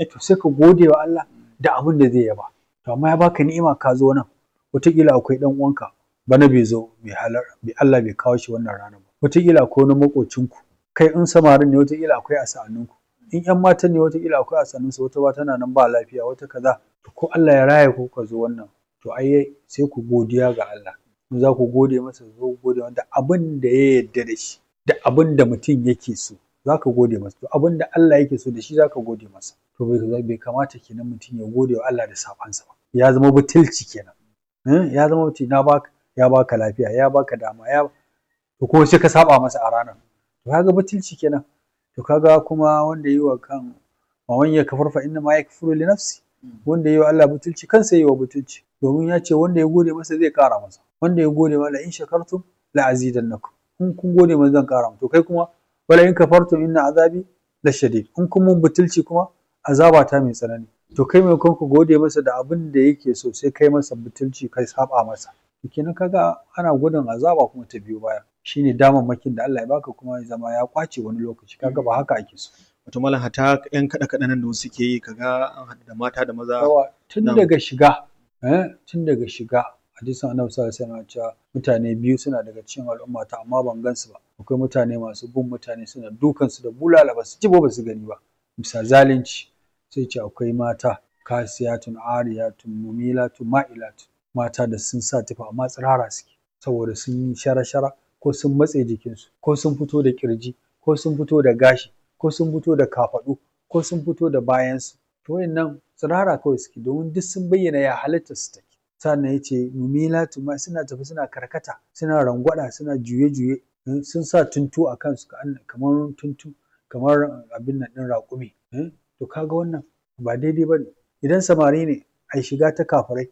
to sai ka gode wa Allah da abin da zai yaba to amma ya baka ni'ima ka zo nan wataƙila akwai ɗan uwanka bana bai zo bai halar bai Allah bai kawo shi wannan rana ba wataƙila akwai wani maƙocinku kai in samarin ne wataƙila akwai a sa'anninku in ƴan matan ne wataƙila akwai a sa'annunsu wata ba tana nan ba lafiya wata kaza to ko Allah ya raya ku ka zo wannan to ai sai ku godiya ga Allah in za ku gode masa zo ku gode masa da abin da ya yarda da shi da abin da mutum yake so za ka gode masa to abin da Allah yake so da shi za ka gode masa to bai bai kamata kenan mutum ya gode wa Allah da sabansa ba ya zama butulci kenan ya zama mutum na baka ya baka lafiya ya baka dama ya to ko sai ka saba masa a ranar to kaga butulci kenan to kaga kuma wanda yi wa kan wa man yakfur fa inna ma yakfuru li nafsi wanda yi wa Allah butulci kansa yi wa butulci domin ya ce wanda ya gode masa zai kara masa wanda ya gode masa in shakartum la azidannakum in kun gode masa zan kara to kai kuma wala in kafartum inna azabi la shadid in kun mun butulci kuma azaba ta mai tsanani to kai mai ku gode masa da abin da yake so sai kai masa butulci kai saba masa kenan kaga ana gudun azaba kuma ta biyo baya shine damammakin da Allah ya baka kuma ya zama ya kwace wani lokaci kaga ba haka ake so wato malam hata yan kada kada nan da wasu ke yi kaga an haɗu da mata da maza tun daga shiga eh tun daga shiga hadisin annabi sallallahu alaihi wasallam cewa mutane biyu suna daga cikin al'umma ta amma ban gansu ba akwai mutane masu bin mutane suna dukan su da bulala ba su ji ba su gani ba bisa zalunci sai ce akwai mata kasiyatun ariyatun mumilatun ma'ilatun mata da sun sa tufa amma tsirara suke saboda sun yi shara-shara ko sun matse jikinsu ko sun fito da kirji ko sun fito da gashi ko sun fito da kafaɗu ko sun fito da bayansu to wayannan tsirara kawai suke domin duk sun bayyana ya halitta su take sannan ya ce mumilatu ma suna tafi suna karkata suna rangwada suna juye-juye sun sa tuntu a kansu kamar tuntu kamar abin nan ɗin raƙumi to kaga wannan ba daidai ba ne idan samari ne a shiga ta kafirai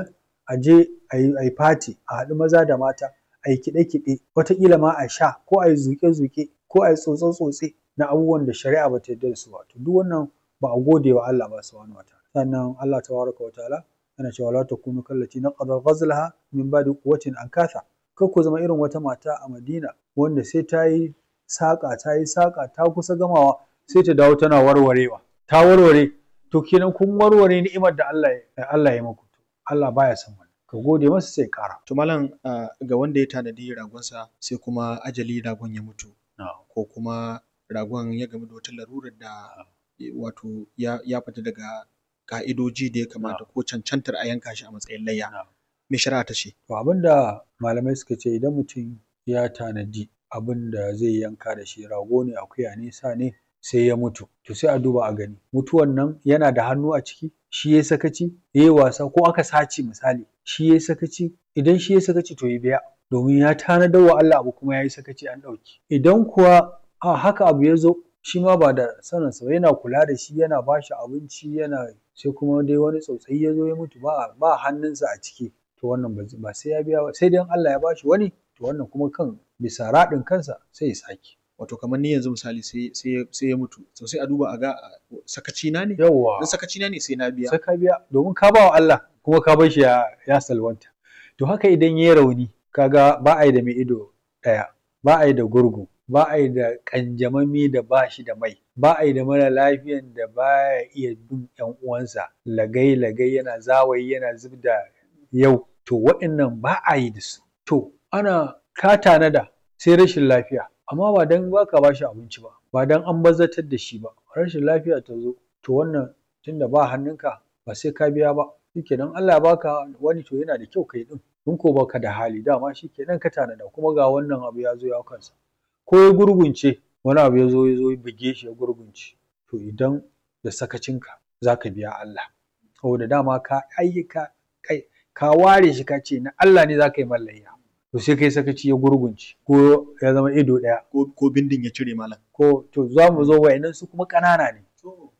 a je a yi fati a haɗu maza da mata a yi kiɗe-kiɗe wataƙila ma a sha ko a yi zuƙe-zuƙe ko a yi tsotse-tsotse na abubuwan da shari'a ba ta yarda da su ba to duk wannan ba a gode wa Allah ba subhanahu wataala sannan Allah tabaraka wa ta'ala yana cewa la takunu kallati naqada ghazlaha min ba'di quwwatin ankatha kar ku zama irin wata mata a Madina wanda sai ta yi saƙa ta yi saƙa ta kusa gamawa sai ta dawo tana warwarewa ta warware to kenan kun warware ni'imar da Allah ya Allah ya muku Allah baya son wannan ka gode masa sai ƙara to malam ga wanda ya tanadi ragonsa sai kuma ajali ragon ya mutu ko kuma ragon ya gamu da wata larurar da wato ya fita daga ka'idoji da ya kamata ko cancantar a yanka shi a matsayin layya me shari'a ta ce to abinda malamai suka ce idan mutum ya tanadi abin da zai yanka da shi rago ne akuya ne sa ne sai ya mutu to sai a duba a gani mutuwan nan yana da hannu a ciki shi ya sakaci ya yi wasa ko aka sace misali shi ya sakaci idan shi ya sakaci to ya biya domin ya tanadar wa Allah abu kuma ya yi sakaci an ɗauki idan kuwa a haka abu ya zo shi ma ba da saninsa ba yana kula da shi yana ba shi abinci yana sai kuma dai wani tsautsayi ya zo ya mutu ba ba hannunsa a ciki to wannan ba sai ya biya ba sai dai Allah ya bashi wani to wannan kuma kan bisa raɗin kansa sai ya sake wato kamar ni yanzu misali sai sai ya mutu to sai a duba a ga sakaci na ne yawwa in sakaci na ne sai na biya sai ka biya domin ka ba wa Allah kuma ka bar shi ya ya salwanta to haka idan yayi rauni kaga ba a yi da mai ido ɗaya ba a yi da gurgu ba a yi da ƙanjamami da ba shi da mai ba a yi da mara lafiyan da ba ya iya bin ƴan uwansa lagai lagai yana zawayi yana zub da yau to waɗannan ba a yi da su to ana ka tanada sai rashin lafiya amma ba dan ba ka ba shi abinci ba ba dan an bazatar da shi ba rashin lafiya ta zo to wannan tunda ba hannunka ba sai ka biya ba shikenan Allah ya baka wani to yana da kyau kai din in ko baka da hali dama shikenan ka tanada kuma ga wannan abu ya zo ya kansa ko ya gurgunce wani abu ya zo ya zo ya buge shi ya gurgunce to idan da sakacinka za ka biya Allah saboda dama ka ayyuka kai ka ware shi ka ce na Allah ne za ka yi mallayya to sai kai sakaci ya gurgunce ko ya zama ido ɗaya ko bindin ya cire malam ko to za mu zo wa'annan su kuma ƙanana ne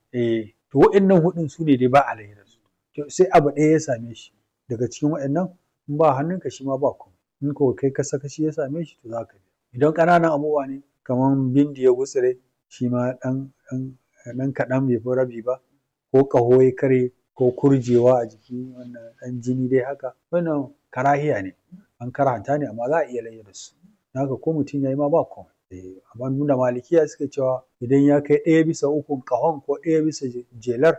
eh to wa'annan hudun su ne dai ba alayhi da su to sai abu ɗaya ya same shi daga cikin wa'annan in ba hannunka shi ma ba komai in ko kai ka sakaci ya same shi to za ka biya idan ƙananan abubuwa ne kamar bindi ya gutsire shi ma ɗan ɗan kaɗan bai fi rabi ba ko ƙaho ya karye ko kurjewa a jiki wannan ɗan jini dai haka wannan karahiya ne an karanta ne amma za a iya layya da su haka ko mutum ya yi ma ba komai amma nuna malikiya suka cewa idan ya kai ɗaya bisa ukun ƙahon ko ɗaya bisa jelar